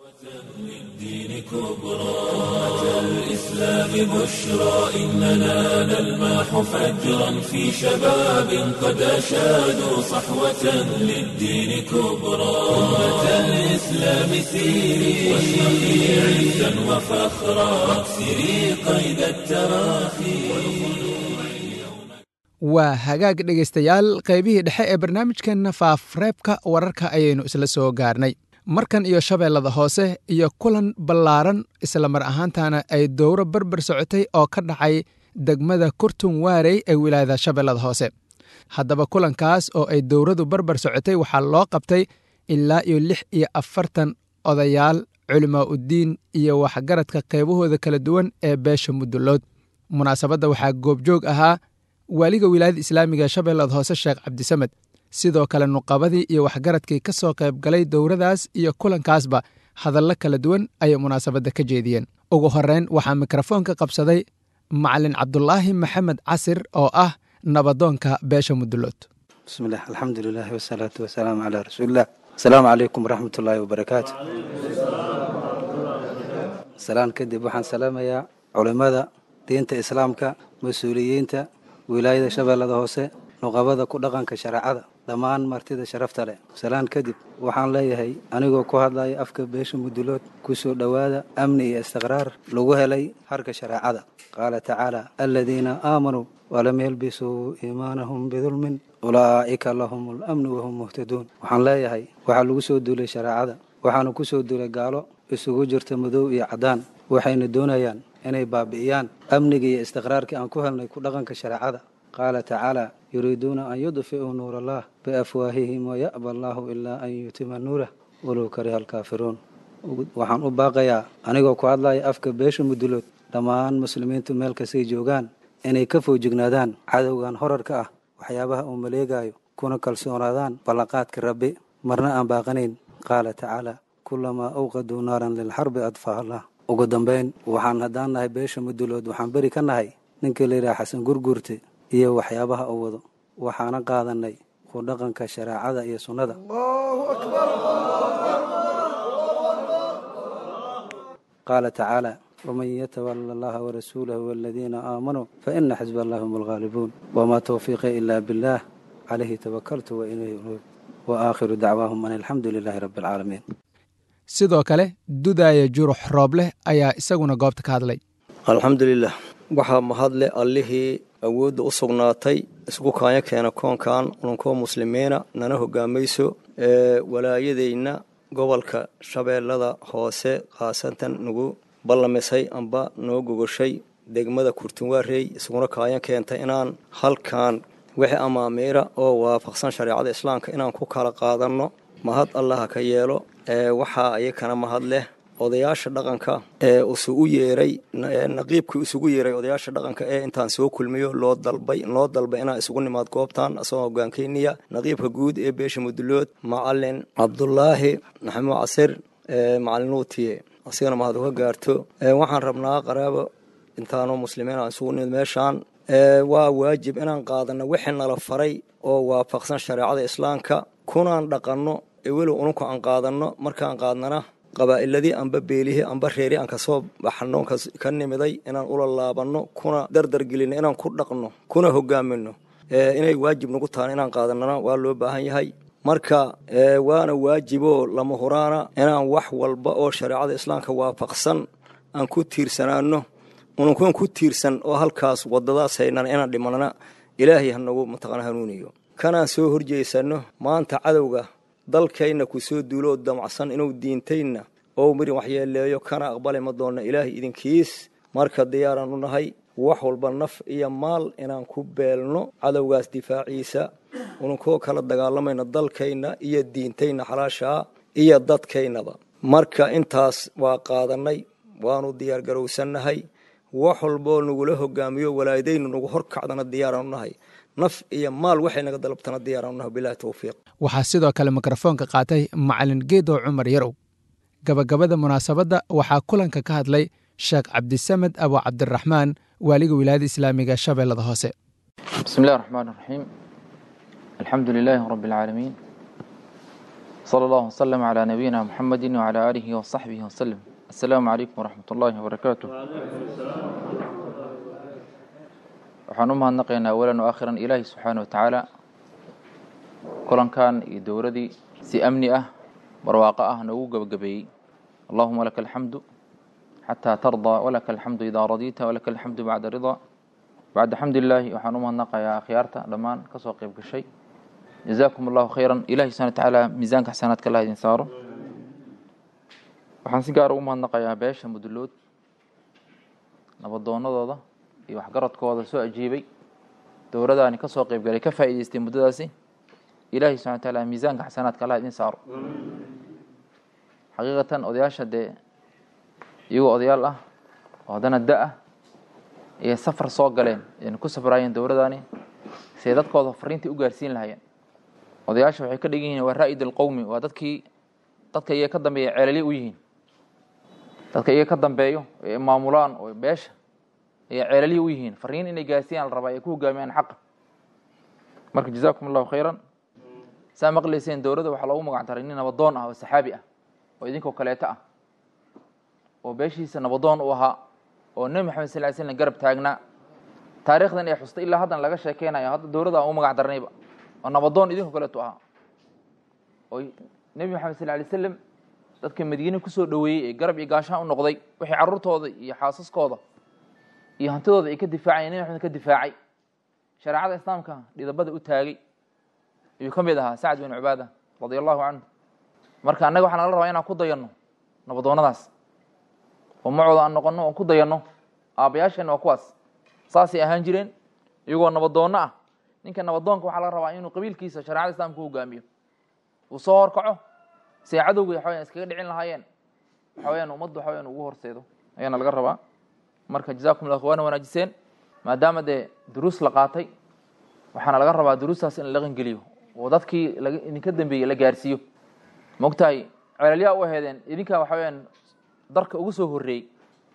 الإسلام بشرى إننا نلمح فجرا في شباب قد أشادوا صحوة للدين كبرى أمة الإسلام سيري واشرقي عزا وفخرا واكسري قيد التراخي waa hagaag dhegaystayaal qaybihii dhexe ee barnaamijkeenna faafreebka wararka ayaynu isla soo gaarnay markan iyo shabeellada hoose iyo kulan ballaaran isla mar ahaantana ay dowro barbar socotay oo ka dhacay degmada kurtun waarey ee wilaayada shabeellada hoose haddaba kulankaas oo ay dowradu barbar socotay waxaa loo qabtay ilaa iyo lix iyo afartan odayaal culimaa uddiin iyo waxgaradka qaybahooda kala duwan ee beesha mudullood munaasabadda waxaa goobjoog ahaa waaliga wilaayada islaamiga shabeellada hoose sheekh cabdisamed sidoo kale nuqabadii iyo waxgaradkii ka soo qayb galay dowradaas iyo kulankaasba hadallo kala duwan ayay munaasabadda ka jeediyeen ugu horreyn waxaa mikrofoonka qabsaday macalin cabdulaahi maxamed casir oo ah nabadoonka beesha mudullood bismillaah alxamdulilahi wasalaatu wasalaamu calaa rasuulilah asalaamu calaykum waraxmat ullaahi wabarakaatu salaan kadib waxaan salaamayaa culimmada diinta islaamka mas-uuliyiinta wilaayada shabeellada hoose nuqabada ku dhaqanka shareecada dhammaan martida sharafta leh salaan kadib waxaan leeyahay anigoo ku hadlaya afka beesha mudulood ku soo dhowaada amni iyo istiqraar lagu helay harka shareecada qaala tacaala aladiina aamanuu walam yalbisuu iimaanahum bidulmin ulaa'ika lahum alamnu wahum muhtaduun waxaan leeyahay waxaa lagu soo duulay shareecada waxaana ku soo duulay gaalo isugu jirta madow iyo caddaan waxayna doonayaan inay baabi'iyaan amniga iyo istiqraarkii aan ku helnay ku dhaqanka shareecada qaala tacaala yuriiduuna an yudfi'uu nuur allah biafwaahihim waya'ba allaahu ilaa an yutima nuurah walow kariha alkaafiruun waxaan u baaqayaa anigoo ku hadlaya afka beesha mudulood dhammaan muslimiintu meel kastay joogaan inay ka foojignaadaan cadowgan horarka ah waxyaabaha uu maleegayo kuna kalsoonaadaan ballanqaadka rabbi marna aan baaqanayn qaala tacaala kulamaa awqaduu naaran lilxarbi adfaaha allah ugu dambayn waxaan haddaan nahay beesha mudulood waxaan beri ka nahay ninkii layidhaha xasan gurguurte iyo waxyaabaha uu wado waxaana qaadanay ku dhaqanka shareecada iyo sunnada qaala tacaala waman yatawala allaha warasuulahu waladiina aamanuu faina xisba allahi hum alghaalibuun wamaa tawfiiqi ilaa billaah calayhi tawakaltu wa ilayhi unuub wa aakhiru dacwaahum an alxamdu lilaahi rabbi alcaalamiin sidoo kale dudaaya jurux roobleh ayaa isaguna goobta ka hadlay alxamdulilah waxaa mahadle allihii awoodda u sugnaatay isku kaanya keena koonkan ununkoo muslimiina nana hogaamayso ee walaayadayna gobolka shabeellada hoose khaasatan nagu ballamisay amba noo gogoshay degmada kurtunwaarey isuguna kaanya keentay inaan halkan wixii amaamiira oo waafaqsan shareecada islaamka inaan ku kala qaadanno mahad allaha ka yeelo ee waxaa ayakana mahad leh odayaasha dhaqanka ee isugu yeeray naqiibkii isugu yeeray odayaasha dhaqanka ee intaan soo kulmiyo loo dalbay loo dalbay inaan isugu nimaad goobtan asagoo hogaankeyniya naqiibka guud ee beesha mudulood macalin cabdulaahi maxamuud casir macalin nuutiye asigana mahad uga gaarto waxaan rabnaa qaraabo intaanoo muslimiin aan isugu nimid meeshaan waa waajib inaan qaadano wixii nala faray oo waafaqsan shareecada islaamka kunaan dhaqanno ewelow ununku aan qaadanno markaan qaadnana qabaa'iladii amba beelihii amba reeri aan kasoo baxno ka nimiday inaan ula laabanno kuna dardargelinno inaan ku dhaqno kuna hogaamino inay waajib nagu tahan inaan qaadanana waa loo baahan yahay marka waana waajiboo lama huraana inaan wax walba oo shareecada islaamka waafaqsan aan ku tiirsanaano ununkuan ku tiirsan oo halkaas wadadaas haynana inaan dhimanana ilaahay hanagu mataqana hanuuniyo kanaan soo horjeysano maanta cadowga dalkayna ku soo duuloo damacsan inuu diintayna oo mirin waxyeeleeyo kana aqbali ma doonna ilaahay idinkiis marka diyaaraan u nahay wax walba naf iyo maal inaan ku beelno cadowgaas difaaciisa ununkoo kala dagaalamayna dalkayna iyo diintayna xalaashaa iyo dadkaynaba marka intaas waa qaadanay waanu diyaargarowsannahay wax walboo nagula hogaamiyo walaadaynu nagu horkacdana diyaaraan u nahay naf iyo maal waxay naga dalabtana diyaaraan u nahay bilahi towfiiq waxaa sidoo kale mikrofoonka qaatay macalin geedow cumar yarow gabagabada munaasabadda waxaa kulanka ka hadlay sheekh cabdisamed abu cabdiraxmaan waaliga wilaayada islaamiga shabeellada hoose bismi illahi raxmaan raxiim alxamdu lilaahi rabbi alcaalamiin sala allahu wasalam calaa nabiyina muxamedi wacalaa aalihi wasaxbihi wasalam assalaamu calaykum waraxmat ullaahi wabarakaatu waxaan u mahadnaqaynaa awalan o aakhiran ilaahi subxaana wa tacaala kulankan iyo dowladii si amni ah barwaaqo ah noogu gebagabeeyey allahuma laka alxamdu xataa tardaa walaka alxamdu idaa radiita walaka alxamdu bacda ridaa bacda xamdilaahi waxaan u mahadnaqayaa akhyaarta dhammaan ka soo qayb gashay jazaakum allahu khayran ilahi subxana wa tacaala miisaanka xasanaadka allah idin saaro waxaan si gaara ugu mahadnaqayaa beesha mudulood nabadoonadooda iyo waxgaradkooda soo ajiibay dowladaani ka soo qeybgalay ka faa'idaystay muddadaasi ilaahay subxana wa taala miisaanka xasanaadka allah idin saaro xaqiiqatan odayaasha dee iyagoo odayaal ah oo haddana da ah ayay safar soo galeen ayna ku safraayeen dowladani siday dadkooda fariintii u gaarsiin lahaayeen odayaasha waxay ka dhigan yihiin waa raa'id alqowmi waa dadkii dadka iyaga ka dambeeya ceelali u yihiin dadka iyaga ka dambeeyo ee maamulaan oo beesha ayay ceelalihi u yihiin fariin inay gaarsiiyaan la rabaa ay ku hogaamiyaan xaqa marka jazaakum allahu khayran saa maqlayseen dowladda waxaa loogu magac daray nin nabadoon ah oo saxaabi ah oo idinkoo kaleeto ah oo beeshiisa nabadoon u ahaa oo nebi maxamed sal ly slam garab taagnaa taarikhdan ee xustay ilaa haddan laga sheekeynayo hadda dowladda aan u magac darnayba oo nabadoon idinkoo kaleeto ahaa oo nebi maxamed sal lay slam dadka madiine kusoo dhoweeyey ee garab iyo gaashaan u noqday wixii carruurtooda iyo xaasaskooda iyo hantidooda ay ka difaacayeen nebi maxamed ka difaacay shareecada islaamka dhidabada u taagay ayuu ka mid ahaa sacd bin cubaada radia allahu canhu marka annaga waxaa nala rabaa inaan ku dayanno nabadoonnadaas oo macooda aan noqonno oon ku dayanno aabbayaasheenna waa kuwaas saasay ahaan jireen iyagoo nabadoonno ah ninka nabadoonka waxaa laga rabaa inuu qabiilkiisa shareecada islaamka u hogaamiyo uu soo horkaco si ay cadowga waxa weyan iskaga dhicin lahaayeen waxa weyaan ummaddu waxa weyan ugu horseedo ayaana laga rabaa marka jazakum llah waana wanaajiseen maadaama dee duruus la qaatay waxaana laga rabaa duruustaas in la dhaqangeliyo oo dadkii laga idinka dambeeyey la gaarsiiyo maogtahay celalyaa u aheedeen idinkaa waxa weyaan darka ugu soo horreeyey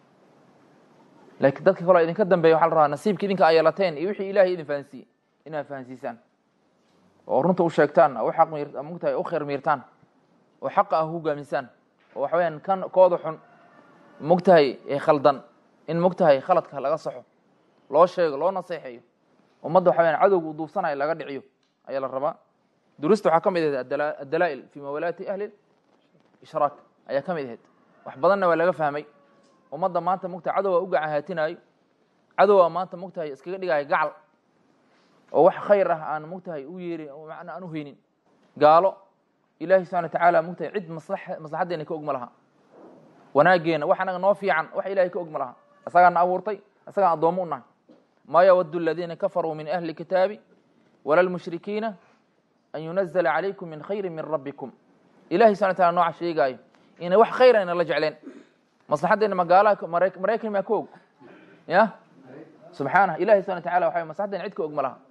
laakiin dadka kaloo idinka dambeeya waxa la rabaa nasiibka idinka ay yeelateen iyo wixii ilahay idin fahansiiyey inaad fahansiisaan oo runta u sheegtaan u aq mi mogtahay u khayr miirtaan oo xaqa ah hogaamisaan oo waxa weyaan kan kooda xun mogtahay ee khaldan in mogtahay khaladka laga saxo loo sheego loo naseexeeyo ummadda waxa weyaan cadowga u duubsanayo laga dhiciyo ayaa la rabaa duruusta waxaa ka mid ahayd addalaa'il fi mawalaati ahli ishraak ayaa ka mid ahayd wax badanna waa laga fahmay ummadda maanta mogtahay cadowga u gacahaatinayo cadowga maanta mogtahay iskaga dhigayo gacal oo wax khayr ah aan mogtahay u yeerin oo macna aan u haynin gaalo ilaahi subxana wa tacaala mogtahay cid maslaxa maslaxaddeena ka og ma laha wanaageena wax anaga noo fiican wax ilahay ka og ma laha isagaana abuurtay isagaan addoommo u nahay maa yawaddu aladiina kafaruu min ahli kitaabi wala lmushrikiina an yunazla calaykum min khayri min rabbikum ilahi subxana wa tacala nooca sheegaayo inay wax khayra ina la jecleen maslaxaddeena magaalaha maraykan maa ka og ya subxaanah ilahi subxana wa tacala waxa maslaxaddeena cid ka og ma laha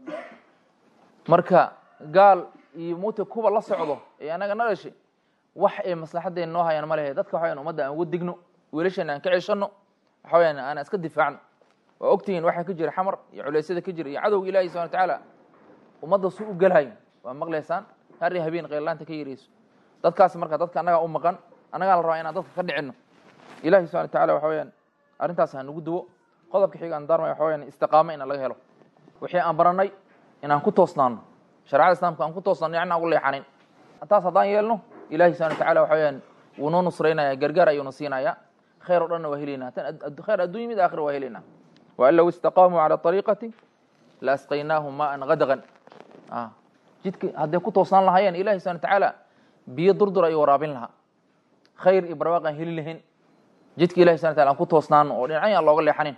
marka gaal iyo muta kuwa la socdo ee anaga na dhashay wax ay maslaxaddeena noo hayaan ma lehe dadka waxa wayan ummadda aan uga digno wiilasheena aan ka ceshano waxa weyaan aan iska difaacno waa ogtihiin waxaa ka jira xamar iyo culeysyada ka jira iyo cadowga ilahi subxana wa tacaala ummadda su u gelhayo waa maqlaysaan har iyo habeen qeyrlaanta ka yareyso dadkaas marka dadka annagaa u maqan annagaa la rabaa inaan dadka ka dhicino ilahi subxana wa tacala waxa weyaan arrintaas ha nagu duwo qodobka xiga aan daarmay waxa weyaan istiqaamo ina laga helo wixii aan baranay inaan ku toosnaano sharecada islamka aan ku toosnaano yacni aan ugu leexanin taas haddaan yeelno ilahi subxana wa tacala waxa weyaan wuu noo nusraynaya gargaar ayuuna siinaya khayr o dhanna waa helaynaa tan khayr addunya mid aakhira waa helaynaa waan low istaqaamuu cala ariiqati la asqaynaahum maan gadaqan jidka hadday ku toosnaan lahaayeen ilahi subxana wa tacaala biyo durdur ayuu waraabin lahaa khayr iyo barwaaq aan heli lahayn jidka ilahi subxana tala aan ku toosnaano oo dhinacyan aan looga leexanin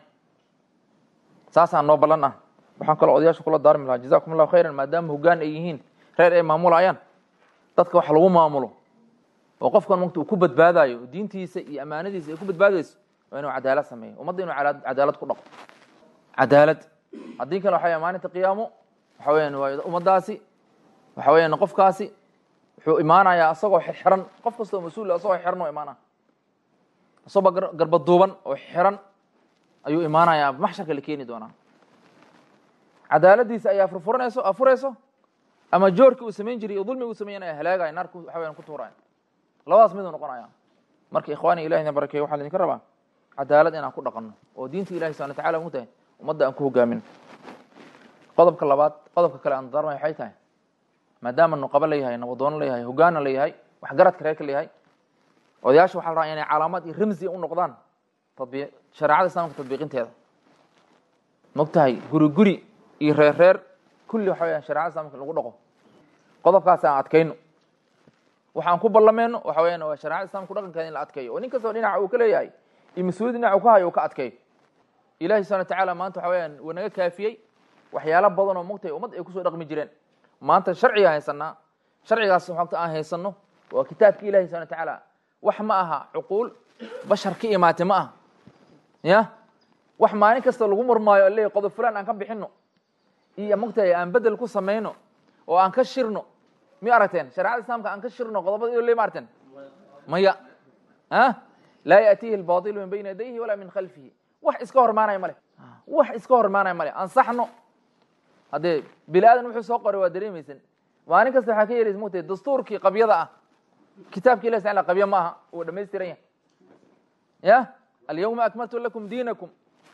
saasaan noo ballan ah waxaan kaloo odayaasha kula daarmi lahaa jazakum allahu khayran maadaama hoggaan ay yihiin reer ay maamulayaan dadka wax lagu maamulo oo qofkan mugta uu ku badbaadayo diintiisa iyo ammaanadiisa ay ku badbaadayso waa inuu cadaalad sameeyo ummadda inuu cadaalad ku dhaqo cadaalad haddii kale waxa maalinta qiyaamo waxa weyaan waa ummaddaasi waxa weyaan qofkaasi wuxuu imaanayaa isagoo xiran qof kastoo mas-uul isagoo xiran oo imaanaya isagoo garbaduuban oo xiran ayuu imaanayaa maxsharka la keeni doonaa cadaaladiisa ayaa furfuranayso afurayso ama joorkii uu samayn jiray iyo dulmi uu sameeyanaya halaagaya naarku waxa weyaan ku tuuraya labadaas miduu noqonaya marka ikhwaani ilahi na barakeeyo waxaa laydinka rabaa cadaalad inaan ku dhaqanno oo diinta ilahi subana watacala mu tahay ummadda aan ku hogaamin qodobka labaad qodobka kale aan darmay waxay tahay maadaama nuqabo layahay nabadoono layahay hogaana layahay waxgaradka reerka layahay odayaasha waxa la rabaa inay calaamad iyo ramsi u noqdaan tabi shareecada islamka tadbiiqinteeda mogtahay guri guri iyo reer reer kulli waxa weyaan sharecada islamka lagu dhaqo qodobkaas aan adkayno waxaan ku ballameyno waxa weyaan waa sharecada islamka dhaqankeeda in la adkeeyo oo nin kastoo dhinaca uu ka leeyahay iyo mas-uuliyad dhinaca uu ka hayo uu ka adkeeyo ilahi subxana watacaala maanta waxa weyaan waa naga kaafiyey waxyaalo badan oo mogtahay ummad ay kusoo dhaqmi jireen maanta sharciga haysanaa sharcigaas xogta aan haysano waa kitaabka ilahi subxana watacaala wax ma aha cuquul bashar ka imaatay ma aha ya wax maalin kasta lagu murmaayo o leeyahy qodob fulan aan ka bixino iyo mogtahay aan bedel ku samayno oo aan ka shirno mi aragteen sharecada islaamka aan ka shirno qodobada iyo le ma aragteen maya a laa yaatihi albatilu min bayna yadayhi walaa min khalfihi wax iska hormaanaya male wax iska hormaanaya male ansaxno haddee bini aadan wuxuu soo qoray waa dareemaysan maalin kasta waxaa ka yeeleysa mogtahay dastuurkii qabyada ah kitaabki ilah sala qabya ma aha uu dhamaystiran yahay ya alyawma akmaltu lakum diinakum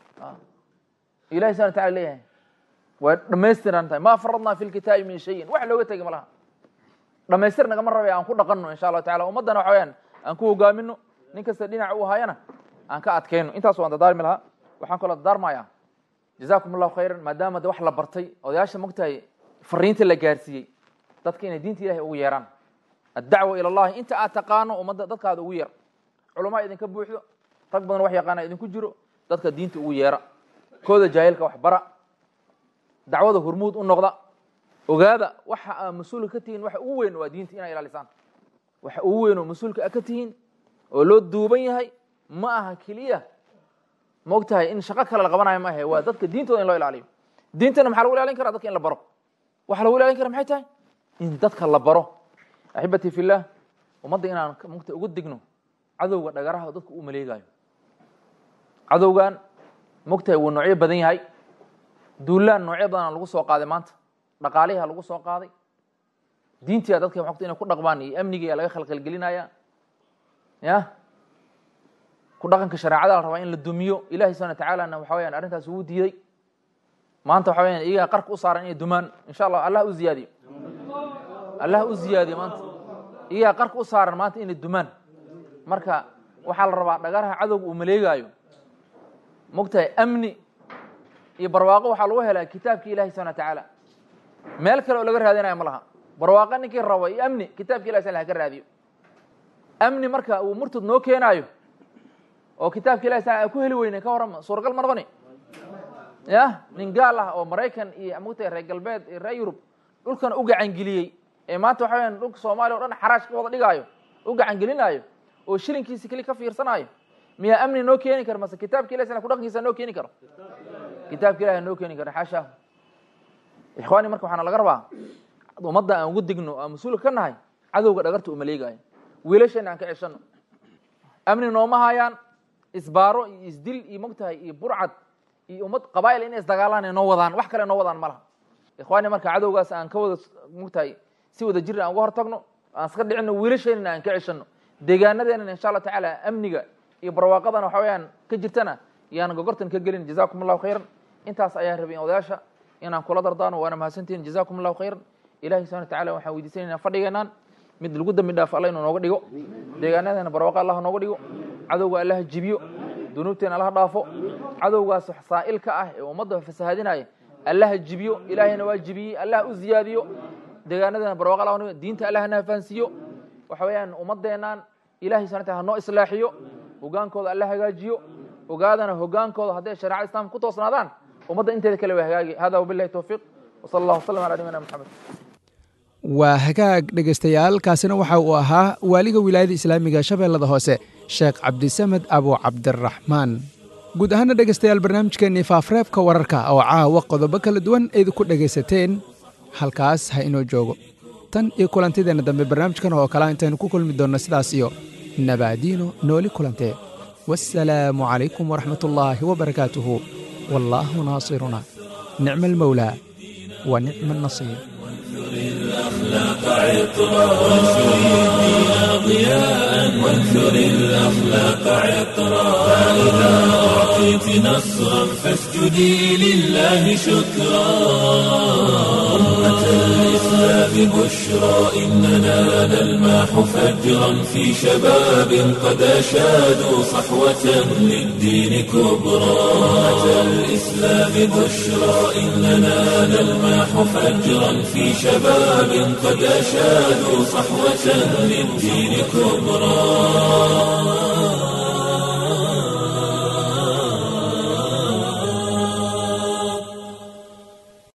ilahi subana wataala leeyahay way dhamaystiran tahay ma faradnaa fi lkitaabi min shayin wax looga tegi ma laha dhamaystir nagama rabay aan ku dhaqanno insha allahu tacala ummaddana waxa weyaan aan ku hogaamino nin kasta dhinac u hayana aan ka adkayno intaas waan dadaarmi lahaa waxaan kaloo dadaarmaya jazakum allahu khayran maadaama de wax la bartay odayaasha mogtahay fariinta la gaarsiiyey dadka inay diinta ilahay ugu yeeraan addacwa ila allahi inta aad taqaano ummadda dadkaada ugu yeer culamaa idinka buuxdo rag badan wax yaqaana idinku jiro dadka diinta ugu yeera kooda jaahilka wax bara dacwada hormuud u noqda ogaada waxa aa mas-uulka ka tihiin waxa ugu weyn waa diinta inaa ilaalisaan waxa ugu weyn oo mas-uulka a ka tihiin oo loo duuban yahay ma aha keliya maogtahay in shaqo kale la qabanayo ma ahe waa dadka diintooda in loo ilaaliyo diintana maxaa lagu ilaalin karaa dadka in la baro waxa lagu ilaalin kara maxay tahay in dadka la baro axibatii fillah ummadda inaan mugta ugu digno cadowga dhagaraha dadka u maleegayo cadowgan mogtahay wuu noocyo badan yahay duulaan noocyo badana lagu soo qaaday maanta dhaqaaliha lagu soo qaaday diintia dadka mogta inay ku dhaqmaan iyo amnigiia laga khalkhalgelinaya ya ku dhaqanka shareecada la rabaa in la dumiyo ilahi subana watacaalana waxa weyaan arrintaas uu diiday maanta waxa weyaan iyagaa qarka u saaran inay dumaan insha allah allah u ziyaadiyo allah u ziyaadiyo maanta iyagaa qarka u saaran maanta inay dumaan marka waxaa la rabaa dhagaraha cadowga uu maleegaayo mogtahay amni iyo barwaaqo waxaa lagu helaa kitaabki ilahi subana watacaala meel kale oo laga raadinaya ma laha barwaaqo ninkii rabo iyo amni kitaabki ilahi sala ka raadiyo amni marka uu murtad noo keenaayo oo kitaabka ilahi sala ku heli weyne ka warrama suuragal ma noqoni ya nin gaal ah oo maraykan iyo mogtahay reer galbeed iyo reer yurub dhulkan u gacangeliyey ee maanta waxa weyaan dhulka soomaaliya o dhan xaraash ka wada dhigaayo u gacangelinaayo oo shilinkiisi keli ka fiirsanaayo miyaa amni noo keeni kara mase kitaabka ilahi sala kudhaqankiisa noo keeni karo kitaabka ilahi noo keeni karo xaasha ikhwaani marka waxaana laga rabaa ummadda aan ugu digno aan mas-uulka ka nahay cadowga dhagarta uma leegaayo wiilasheena aan ka ceshano amni nooma hayaan isbaaro iyo isdil iyo mogtahay iyo burcad iyo ummad qabaa'il inay isdagaalaan noo wadaan wax kale noo wadaan ma laha ikhwaani marka cadowgaas aan ka wada mogtahay si wada jir aan uga hortagno aan iska dhicino wiilasheenana aan ka ceshano deegaanadeenana insha allah tacaala amniga iyo barwaaqadana waxa weyaan ka jirtana yaan gogortan ka gelin jazakum allahu khayran intaas ayaan rabay odayaasha inaan kula dardaano waana mahadsantihin jazakum allahu khayran ilahi subana watacala waxaan weydiisanayna fadhigeenaan mid lagu dambi dhaafo alla inuu nooga dhigo deegaanadeena barwaaqo allah nooga dhigo cadowga allaha jibiyo dunuubteena allaha dhaafo cadowgaas saa'ilka ah ee ummadda fasahaadinaya allaha jibiyo ilaahayna waa jibiyey allaha u ziyaadiyo deegaanadeena barwaaqo allah nooga diinta allahana fahansiiyo waxa weeyaan ummadeenaan ilahay subana wataala ha noo islaaxiyo hogaankooda alla hagaajiyo ogaadana hogaankooda hadday shareecada islamka ku toosnaadaan ummadda inteeda kale waa hagaagi hada wabilahi towfiiq wsala allah wasalam ala nabiyina maxamed waa hagaag dhegaystayaal kaasina waxa uu ahaa waaliga wilaayada islaamiga shabeellada hoose sheekh cabdisamed abu cabdiraxmaan guud ahaana dhegaystayaal barnaamijkeennii faafreebka wararka oo caawa qodobo kala duwan idinku dhegaysateen halkaas ha inoo joogo tan iyo kulantideenna dambe barnaamijkan oo kale intaynu ku kulmi doonno sidaas iyo nabaadiino nooli kulantee والسلام عليكم ورحمة الله وبركاته والله ناصرنا نعم المولى ونعم النصير الأخلاق عطرا وانشر الدين ضياء وانثر الأخلاق عطرا فإذا أعطيت نصرا فاسجدي لله شكرا أمة الإسلام بشرى إننا نلماح فجرا في شباب قد أشادوا صحوة للدين كبرى أمة الإسلام بشرى إننا نلماح فجرا في شباب قد أشادوا صحوة للدين كبرى